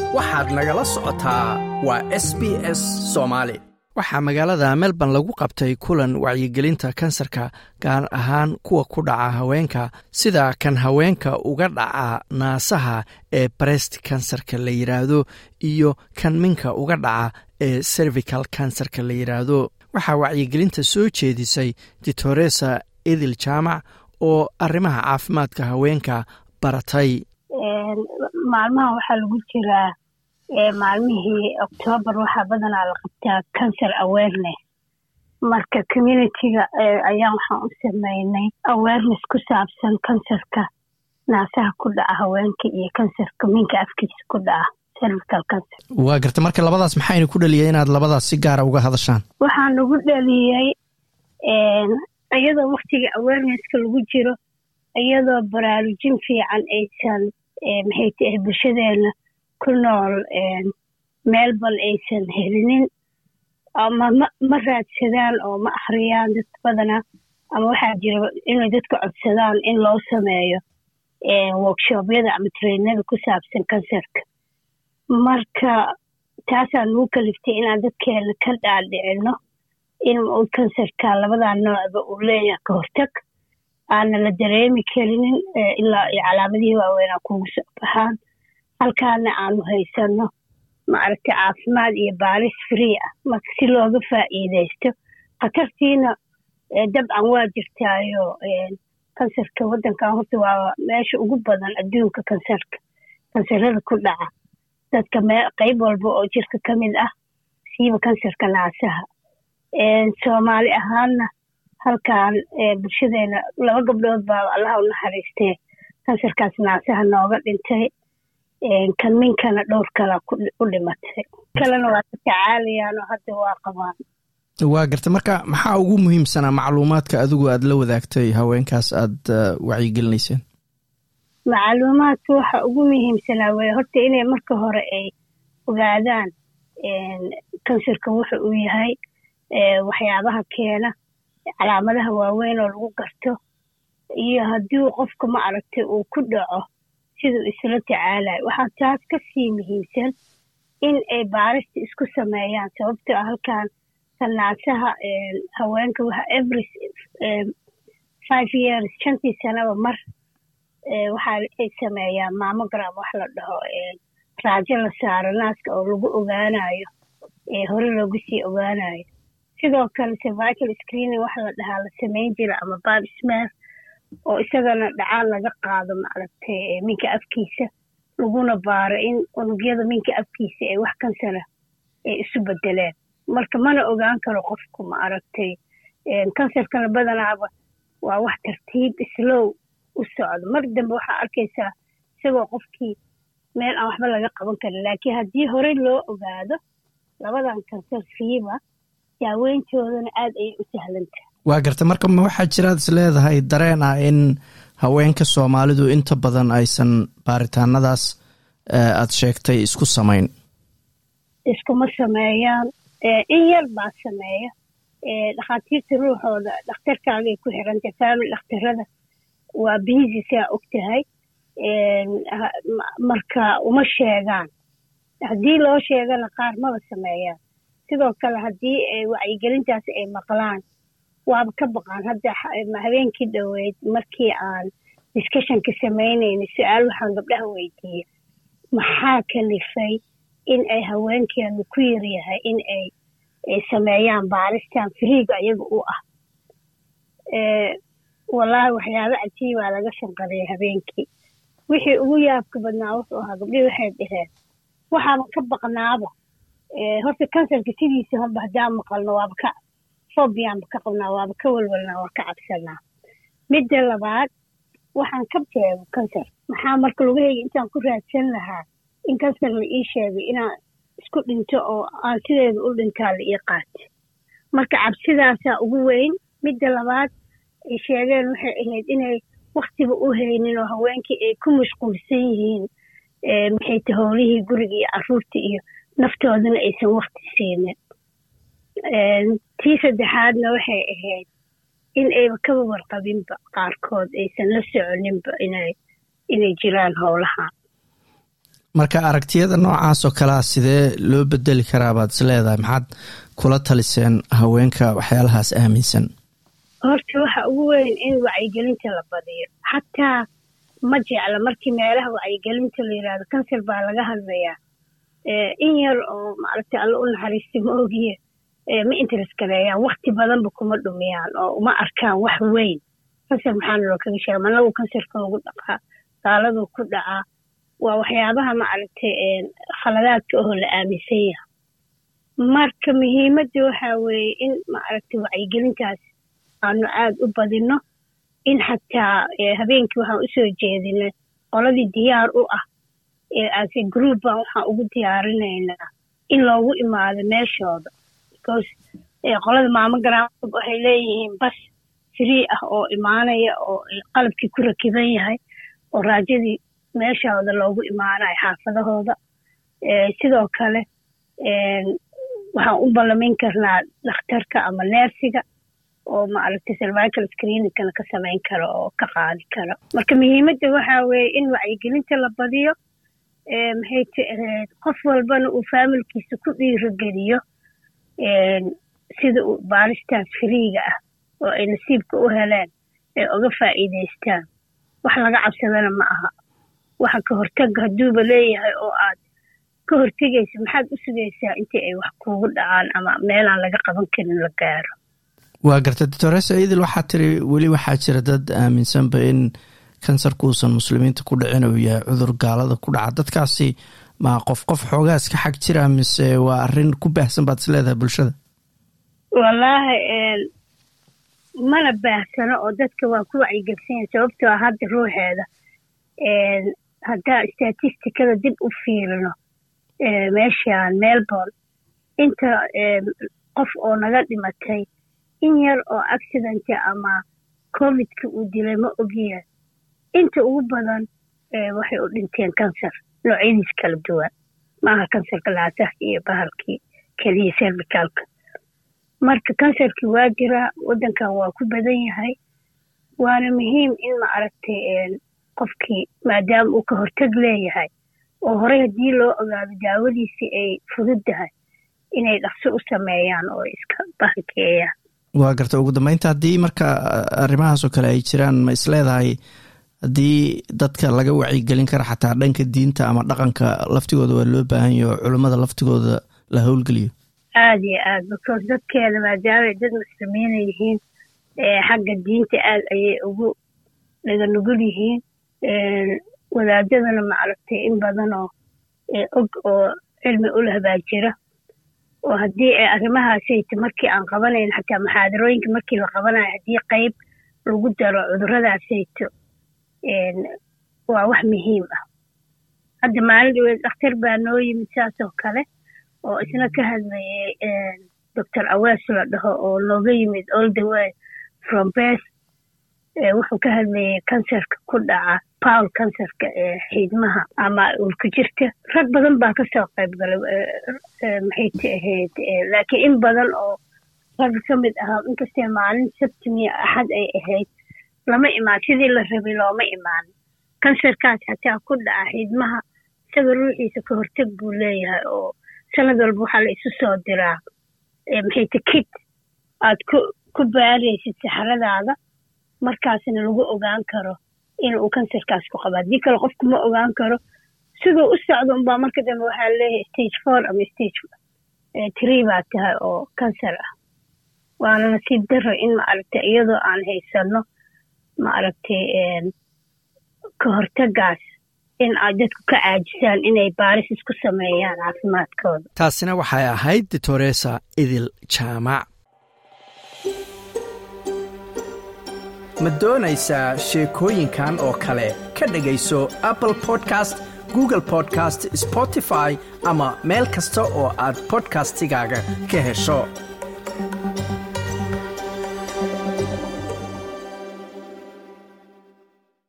waxaad nagala socotaa waa s b s soomaali waxaa magaalada melbourne lagu qabtay kulan wacyigelinta kansarka gaar ahaan kuwa ku dhaca haweenka sida kan haweenka uga dhaca naasaha ee brest kansarka la yidhaahdo iyo kan minka uga dhaca ee cervical kansarka la yidhaahdo waxaa wacyigelinta soo jeedisay ditoresa edil jaamac oo arrimaha caafimaadka haweenka baratay maalmaha waxaa lagu jiraa maalmihii octoobar waxaa badanaa la qabtaa cancer awareness marka communitiga ayaan waxaan u sameynay awareness ku saabsan kansarka naasaha ku dhaca haweenka iyo kansarka minka afkiisa ku dhaca cervical cancer waa garta marka labadaas maxayna ku dhaliyay inaad labadaas si gaara uga hadashaan waxaa nagu dhaliyey iyadoo waktiga awarenesska lagu jiro iyadoo baraarujin fiican aysan maxay tahay bulshadeena ku nool melbourne aysan helinin ama ma ma raadsadaan oo ma akhriyaan dad badana ama waxaa jira inay dadka codsadaan in loo sameeyo workshobyada ama trainada ku saabsan kansarka marka taasaa nagu kaliftay inaan dadkeena ka dhaadhicino in uu kansarka labadaa noocba uu leeyahay ka hortag aana la dareemi karinin ilaa iyo calaamadihii waaweynaa kugu soo baxaan halkaana aanu haysano maaragtay caafimaad iyo baaris free ah marka si looga faa'iidaysto khatartiina dabcan waa jirtaayo kansarka waddankan horta waa meesha ugu badan adduunka kansarka kansarada ku dhaca dadka mee qayb walba oo jirka ka mid ah siiba kansarka naasaha soomaali ahaanna halkan bulshadeena laba gabdhood baa allaha u naxariistee kansarkaas naasaha nooga dhintay kan minkana dhowr kala u dhimatay kalena waa ka tacaalayaan oo hadda waa qabaan waa garta marka maxaa ugu muhiimsanaa macluumaadka adigu aad la wadaagtay haweenkaas aad wacyigelinayseen macluumaadka waxa ugu muhiimsanaa wey horta inay marka hore ay ogaadaan kansarka wuxa uu yahay waxyaabaha keena calaamadaha waaweyn oo lagu garto iyo haddii qofka ma aragtay uu ku dhaco siduu isla tacaalayo waxaa taas ka sii muhiimsan in ay baarista isku sameeyaan sababtoo ah halkan kanaasaha haweenka waxa every five years shantii sanaba mar waxa ay sameeyaan mamogram wax la dhaho raajo la saaro naaska oo lagu ogaanayo hore loogu sii ogaanayo sidoo kale cervical screening waxa la dhahaa la samayn jira ama bab smer oo isagana dhacaan laga qaado maaragtay minka afkiisa laguna baaro in unugyada minka afkiisa ee wax kansara ay isu bedeleen marka mana ogaan karo qofku ma aragtay kansarkana badanaaba waa wax tartiib slow u socdo mar dambe waxaa arkaysaa isagoo qofkii meel aan waxba laga qaban karin laakiin haddii horey loo ogaado labadan kansar fiiba daaweyntoodana aad ayay u sahlantahay waa garta marka ma waxaa jiraad is leedahay dareen ah in haweenka soomaalidu inta badan aysan baaritaanadaas aad sheegtay isku samayn iskuma sameeyaan in yar baa sameeya dhakhaatiirta ruuxooda dhakhtarkaagay ku xirantay family dhakhtarada waa biisi saa og tahay marka uma sheegaan haddii loo sheegana qaar maba sameeyaan sidoo kale haddii wacyigelintaas ay maqlaan waaba ka baqaan hadda habeenkii dhoweyd markii aan discussionka samaynayna su-aal waxaan gabdhaha weydiiya maxaa kalifay in ay haweenkeenu ku yaryahay in ay ay sameeyaan baaristan friiga iyaga u ah wallaahi waxyaaba cajiibaa laga shanqareeya habeenkii wixii ugu yaabka badnaa wuxuu ahaa gabdhihii waxay dhaheen waxaaba ka baqnaaba horta kansarka sidiisa horba haddaan maqalno waaba ka fobiyaanba ka qabnaa waaba ka walwalnaa waa ka cabsanaa midda labaad waxaan ka jeego kansar maxaa marka lugahayga intaan ku raadsan lahaa in kansar la ii sheegay inaan isku dhinto oo aan sideeda u dhintaa la ii qaatay marka cabsidaasaa ugu weyn midda labaad ay sheegeen waxay ahayd inay waktiba u haynin oo haweenkii ay ku mashquulsan yihiin maxayta howlihii guriga iyo caruurta iyo naftoodana aysan wakti siinin tii saddexaadna waxay ahayd in ayba kaba warqabinba qaarkood aysan la soconinba inay inay jiraan howlaha marka aragtiyada noocaas oo kalea sidee loo bedeli karaa baad is leedahay maxaad kula taliseen haweenka waxyaalahaas aaminsan horta waxa ugu weyn in wacyigelinta la badiyo xataa ma jecla markii meelaha wacyigelinta la yidhahdo kansar baa laga hadlayaa in yar oo maaragtay alla u naxariista ma ogiye ma interest gareeyaan wakti badanba kuma dhumiyaan oo uma arkaan wax weyn kansar maxaana loo kaga sheega managu kansarka lagu dhaqaa gaaladuu ku dhacaa waa waxyaabaha maaragtay khaladaadka oo la aaminsan yahay marka muhiimadda waxaa weeye in maaragtay wacyigelintaas aanu aada u badino in xataa habeenkii waxaan usoo jeedinay qoladii diyaar u ah ase group baan waxaan ugu diyaarinaynaa in loogu imaado meeshooda because qolada maamo garaamab waxay leeyihiin bas free ah oo imaanaya oo qalabkii ku rakiban yahay oo raajadii meeshooda loogu imaanayo xaafadahooda sidoo kale waxaan u ballamin karnaa dhakhtarka ama neersiga oo maaragtay survical screeningkana ka samayn karo oo ka qaadi karo marka muhiimadda waxaa weeye in wacyigelinta la badiyo maxay tahayd qof walbana uu faamilkiisa ku dhiirogeliyo sida uu baaristaas firiiga ah oo ay nasiibka u heleen ay uga faa'iidaystaan wax laga cabsadana ma aha waxa ka hortaga hadduuba leeyahay oo aad ka hortegaysa maxaad u sugaysaa intii ay wax kuugu dhacaan ama meelaan laga qaban karin la gaaro waa garta doctoresa idil waxaa tiri weli waxaa jira dad aaminsanba in kansarkuusan muslimiinta ku dhicin uu yahay cudur gaalada ku dhaca dadkaasi ma qof qof xoogaas ka xag jira mise waa arrin ku baahsan baad is leedahay bulshada wallaahi mana baahsano oo dadka waa ku wacyigelsan sababtoo ah hadda ruuxeeda haddaa statistikada dib u fiirino meeshaan melbourne inta qof oo naga dhimatay in yar oo accidenta ama covidka uu dilay ma ogiya inta ugu badan waxay u dhinteen kansar noocyadiis kala duwan maaha kansarka laasaha iyo bahalkii keliya servicalka marka kansarkii waa jiraa waddankan waa ku badan yahay waana muhiim in ma aragtay qofkii maadaama uu ka hortag leeyahay oo horey haddii loo ogaado daawadiisii ay fududdahay inay dhaqso u sameeyaan oo iska bahankeeyaan waa garta ugu dambeynta haddii marka arrimahaasoo kale ay jiraan ma is leedahay haddii dadka laga wacyigelin kara xataa dhanka diinta ama dhaqanka laftigooda waa loo baahan yaho culummada laftigooda la howlgeliyo aada iyo aad because dadkeeda maadaamay dad muslimiina yihiin xagga diinta aad ayay ugu dhaga nugul yihiin wadaadadana maaragtay in badan oo og oo cilmi u leh baa jira oo haddii ay arrimahaasayta markii aan qabanayn xataa muxaadarooyinka markii la qabanayo haddii qayb lagu daro cuduradaasayto waa wax muhiim ah hadda maalin dhaweed dhakhtar baa noo yimid saasoo kale oo isna ka hadlayay doctor awees la dhaho oo nooga yimid all the way from bes wuxuu ka hadlayay kansarka ku dhaca powl kansarka ee xiidmaha ama ulku jirta rag badan baa kasoo qayb galay maxay ta ahayd laakiin in badan oo rag ka mid ahaa inkastee maalin sabtimiya axad ay ahayd lama imaan sidii la rabay looma imaan kansarkaas xataa ku dhaca xiidmaha isaga ruuxiisa ka hortag buu leeyahay oo sanad walba waxaa la isu soo diraa maxay ta kid aad ku ku baaraysid saxaradaada markaasna lagu ogaan karo inuu kansarkaas ku qabo haddii kale qofku ma ogaan karo siduu u socdo unbaa marka dambe waxaa leeyahay stage four ama stage tree baa tahay oo kansar ah waana nasiib daro in maaragtay iyadoo aan haysano maaragtay ka hortagaas in ay dadku ka caajisaan inay baaris isku sameeyaan caafimaadkooda taasina waxay ahayd doctoresa idil jaamac ma doonaysaa sheekooyinkan oo kale ka dhegayso apple podcast google podcast spotify ama meel kasta oo aad bodkastigaaga ka hesho